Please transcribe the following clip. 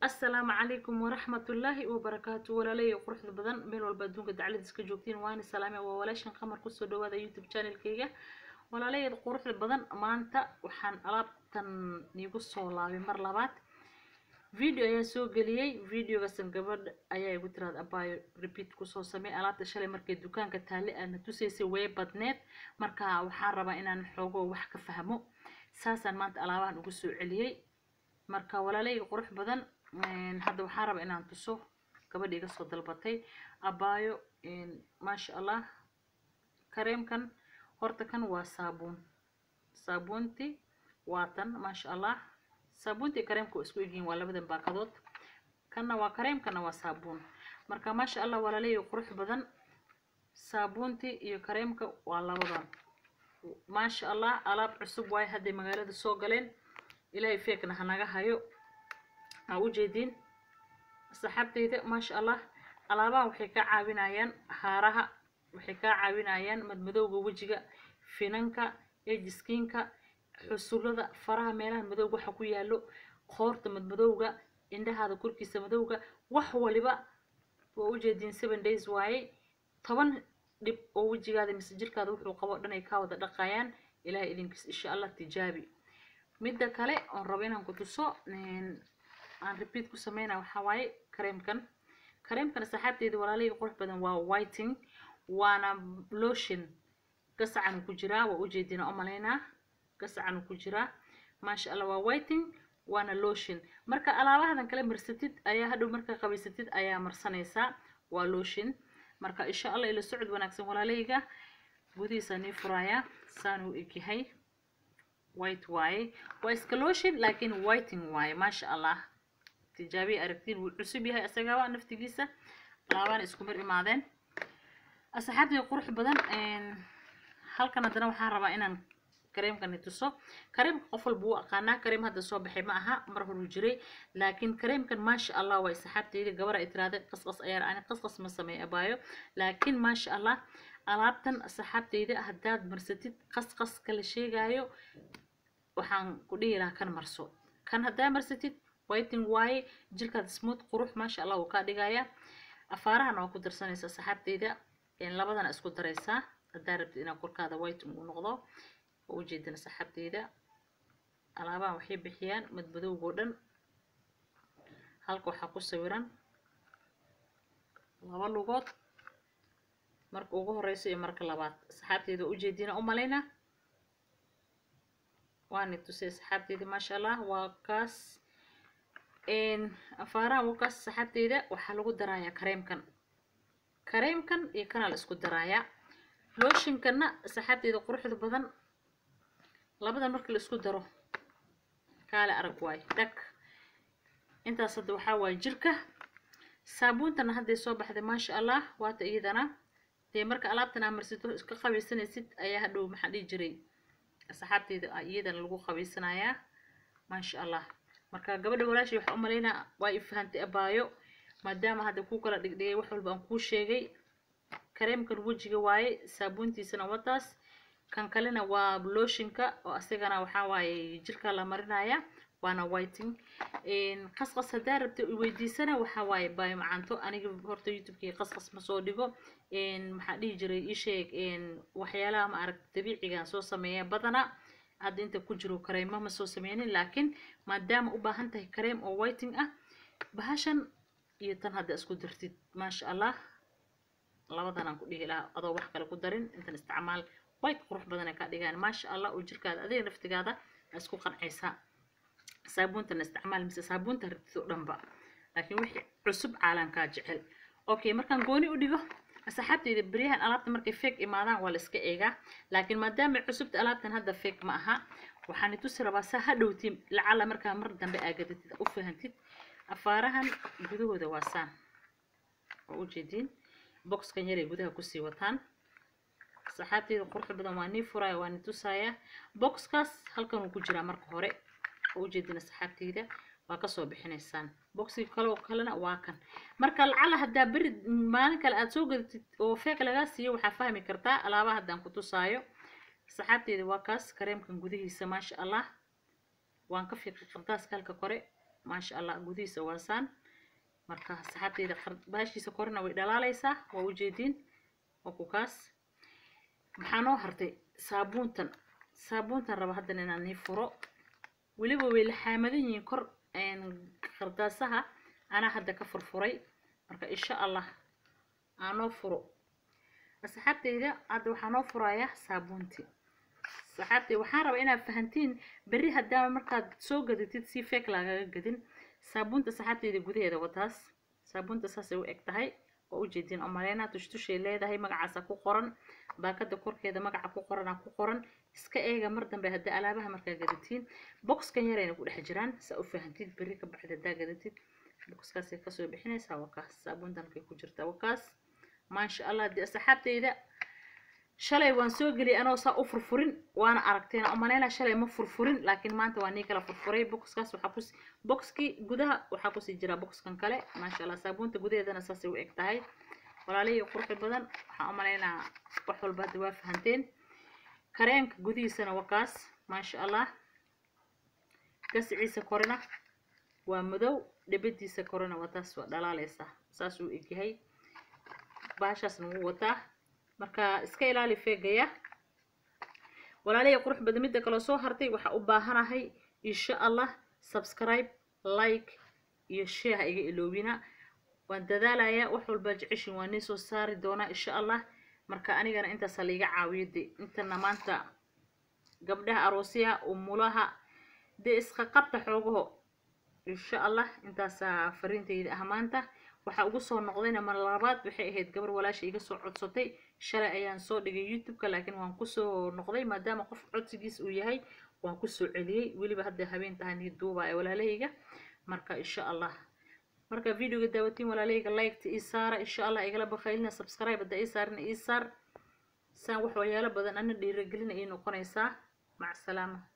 asalaamu calaykum waraxmatullaahi wabarakaatu walaalaya quruxda badan meel walba adduunka dacladiis ka joogtiin waani salaame waa walaashan qamar kusoo dhawaada youtube channelkayga walaalayada quruxda badan maanta waxaan alaabtan niigu soo laabay mar labaad video ayaan soo geliyey videogaasan gabadh ayaa igu tiraada abaayo repeat kusoo samey alaabta shalay markay dukaanka taale aadna tusaysay way badneed marka waxaan rabaa inaan xoogo wax ka fahmo saasaan maanta alaabahan ugu soo celiyey marka walaalayga qurux badan hadda waxaan rabaa inaan tuso gabadha iga soo dalbatay abaayo maasha allah kareemkan horta kan waa saabuun saabuunti waa tan maasha allah saabuuntii kareemka waa isku egyihiin waa labadan baakadood kanna waa kareem kanna waa saabuun marka maasha allah walaalayga qurux badan saabuuntii iyo kareemka waa labadan maasha allah alaab cusub waaye hadday magaalada soo galeen ilaahay feekna hanaga hayo aa ujeediin saxaabteyda maasha allah alaabaha waxay kaa caawinayaan haaraha waxay kaa caawinayaan madmadowga wejiga finanka ejiskiinka xusullada faraha meelaha madowga waxa ku yaalo qoorta madmadowga indhahaada korkiisa madowga wax waliba waa ujeediin seven days waaye toban dhib oo wejigaada mise jirkaada wuxuu qabo dhan ay kaa wada dhaqayaan ilahay idinkiis insha allah tijaabi midda kale oon rabo inaan ku tuso aan repeat ku sameynaa waxaa waaye kareemkan kareemkan saxaabteeda walaalahii qurux badan waa whiting waana lotion gasacan ku jiraa waa ujeedina u malaynaa gasacan ku jiraa maasha allah waa whiting waana lotion marka alaabahadan kale marsatid ayaa hadhow markaa qabaysatid ayaa marsanaysaa waa lotion marka insha allah ila socod wanaagsan walaalahayga gudihiisa nii furaaya saan u egyahay white waaye waa iska lotion laakiin whiting waaye maasha allah tijaabiya aragtiin wuu cusub yahay isagaba naftigiisa alaabana isku mar imaadeen asxaabtii qurux badan halkan haddana waxaan rabaa inaan kareemkani tuso kareemka qof walba wuu aqaanaa kareem hadda soo baxay ma aha mar horuu jiray laakiin kareemkan maasha allah waa saxaabteyda gabar ay tiraahday qasqas ayaa ani qasqas ma sameey abaayo laakiin maasha allah alaabtan saxaabteyda haddaad marsatid qasqaska la sheegaayo waxaan ku dhihi lahaa kan marso kan haddaa marsatid whiting waaye jirkaada smooth qurux maasha allah wuu kaa dhigaya afaarahana waa ku darsanaysaa saxaabteyda labadana isku daraysaa haddaa rabtid inaad korkaada whiting uu noqdo oo ujeedana saxaabteyda alaabahan waxay bixiyaan madmadowgoo dhan halka waxaa ku sawiran laba lugood marka ugu horeyso iyo marka labaad saxaabteyda ujeedina u malayna waani tusay saxaabteyda maasha allah waa kaas afaaraha waa kaas saxaabteyda waxaa lagu darayaa kareemkan kareemkan iyo kanaa la isku darayaa looshinkanna saxaabteyda quruxda badan labadan marka la isku daro kaale arag waayo dhag intaas hadda waxaa waaye jirka saabuuntana hadday soo baxday maasha allah waata iyadana dee marka alaabtan aa marsito iska qabaysanaysid ayaa hadhow maxaa dhihi jiray asxaabteyda iyadana lagu qabaysanayaa maasha allah marka gabadha walaashay waxaa u malaynaa waa i fahantay abaayo maadaama hadda kuu kala dhigdhigay wax walba aan kuu sheegay kareemkan wejiga waaye saabuuntiisana wataas kan kalena waa looshinka oo asigana waxaa waaye jirka la marinaya waana whiting qasqas haddaa rabta weydiisana waxaa waaye baayo macanto aniga horta youtubekii qasqas ma soo dhigo maxaa dhihi jiray ii sheeg waxyaalaha ma aragta dabiicigaan soo sameeya badana hadda inta ku jiro kareema ma soo sameynin laakiin maadaama u baahan tahay kareem oo whiting ah bahashan iyo tan hadda isku dartid maasha allah labadanaan ku dhihi lahaa adoo wax kale ku darin intan isticmaal white qurux badan ay ka dhigaan maasha allah oo jirkaada adiga naftigaada isku qancaysaa saabuuntana isticmaal mise saabuunta rabtid oo dhanba laakiin wixii cusub caalamkaa jecel okay markaan gooni u dhigo asxaabteyda beryahan alaabta markay feeg imaadaan waa la iska eegaa laakiin maadaama cusubta alaabtan hadda feeg ma aha waxaan tusi rabaa saa hadhowtiin lacala markaa mar dambe aagaditid u fahantid afaarahan gudahooda waa saan oo ujeediin boxkan yaray gudaha kusii wataan saxaabteyda quruxda badan waa nii furaya waa nii tusaya boxkaas halkan uu ku jiraa marka hore oo ujeedina saxaabteyda waa kasoo bixinaysaan boxi kaloo kalena waa kan marka lacala haddaa beri maalin kale aada soo gadatid oo feek lagaa siiyo waxaa fahmi kartaa alaabaha haddaan ku tusaayo saxaabteyda waa kaas kareemkan gudihiisa maasha allah waan ka fiiqay qardaaska halka kore maasha allah gudihiisa waasaan marka saxaabteyda baashiisa korena way dhalaaleysaa waa ujeediin waa ku kaas maxaa noo hartay saabuuntan saabuuntan raba haddan inaan nii furo weliba way la xaamadan yihiin kor qardaasaha anaa hadda ka furfuray marka insha allah aanoo furo asxaabteyda hadda waxaa noo furayaa saabuuntii saxaabtey waxaan rabaa inaad fahantiin berri haddaama markaad soo gadatid si feek lagaga gadin saabuunta saxaabteyda gudaheeda wataas saabuunta saasay u eg tahay waa ujeediin oo maleynaa tushtushay leedahay magacaasa ku qoran baakada korkeeda magaca ku qoranaa ku qoran iska eega mar dambe haddii alaabaha markaa gadatiin boxkan yarayna ku dhex jiraan saa u fahantid berri ka baxda haddaa gadatid boxkaasay kasoo bixinaysaa waa kaas saabuuntan kay ku jirtaa waa kaas maasha allah dee asxaabteyda shalay waan soo geliyay anoo saa u furfurin waana aragteen oo maleynaa shalay ma furfurin laakiin maanta waa nii kala furfuray boxkaas waxaa kus boxkii gudaha waxaa kusii jira boxkan kale maasha allah saabuunta gudaheedana saasay u eg tahay walaalihii qurxi badan waxaan u maleynaa wax walba hadda waa fahanteen kareenka gudihiisana waa kaas maasha allah gasiciisa korena waa madow dhibadiisa korena waa taas waa dhalaaleysa saas uu egyahay baashaasna wuu wataa marka iska ilaali feegaya walaalihii qurux badan midda kaloo soo hartay waxaa u baahanahay insha allah subscribe like iyo share ha iga iloobina waan dadaalayaa wax walba jeceshin waa nii soo saari doonaa insha allah marka anigana intaasa laiga caawiyo de intana maanta gabdhaha aroosyaha umulaha dee iska qabta xoogaho insha allah intaasaa fariintayda ah maanta waxaa ugu soo noqdayna mar labaad waxay ahayd gabar walaasha iga soo codsatay shalay ayaan soo dhigay youtube-ka laakiin waan kusoo noqday maadaama qof codsigiis uu yahay waan kusoo celiyey weliba hadda habeen tahay nii duuba ee walaalahayga marka insha allah marka videoga daawatiin walaalahayga liketa ii saara insha allah igala bakhaylina subscribe hadda ii saarina ii saar saan wax waxyaalo badan ana dhiiragelina ii noqonaysaa mac salaama